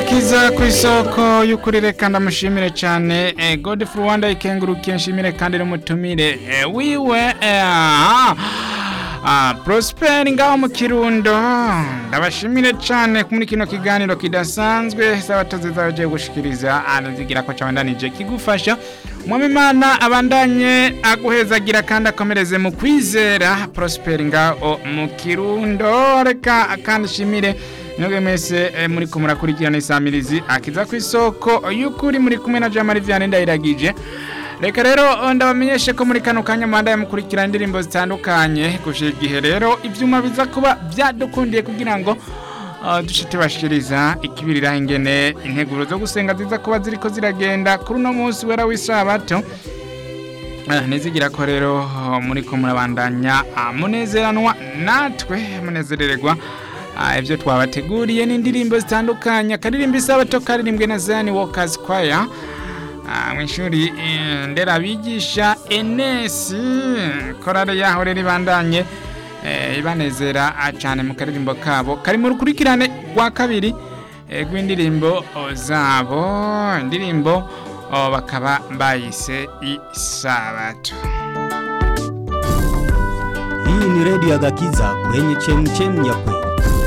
agakiza ku isoko y'ukuri reka ndamushimire cyane eh, Godfrey Rwanda ikengurukiye nshimire kandi n'umutumire eh, wiwe eh, ah, ah, Prosper ngaho mu Kirundo ndabashimire cyane muri kino kiganiro kidasanzwe sabatozi zaje gushikiriza anazigira ko cyabandanije kigufasha Mwamimana abandanye aguhezagira kandi akomereze mu kwizera Prosper ngaho mu Kirundo reka kandi shimire Nyoge mese eh, muri ko murakurikirana isamirizi akiza ku isoko y'ukuri muri kumwe na Jamari Vianney ndayiragije Reka rero ndabamenyeshe ko muri kano kanya mwanda yamukurikirana indirimbo zitandukanye gushira igihe rero ivyuma biza kuba byadukundiye kugira ngo uh, dushite bashikiriza ikibirira ingene integuro zo gusenga ziza kuba ziriko ziragenda kuri uno munsi wera w'isabato Ah, nizigira ko rero uh, muri ko murabandanya ah, munezeranwa natwe munezerererwa Ah, ibyo twabateguriye n'indirimbo zitandukanye akaririmbo isabato karirimbwe na Zion Walkers Choir Ah, mu ishuri eh, nderabigisha Enes korale yaho rero ibandanye eh, ibanezera ah, cyane mu karirimbo kabo kari mu rukurikirane rwa kabiri eh, rw'indirimbo oh, zabo indirimbo oh, bakaba bayise isabato Hii ni redio ya Gakiza kwenye chemchem ya kweli.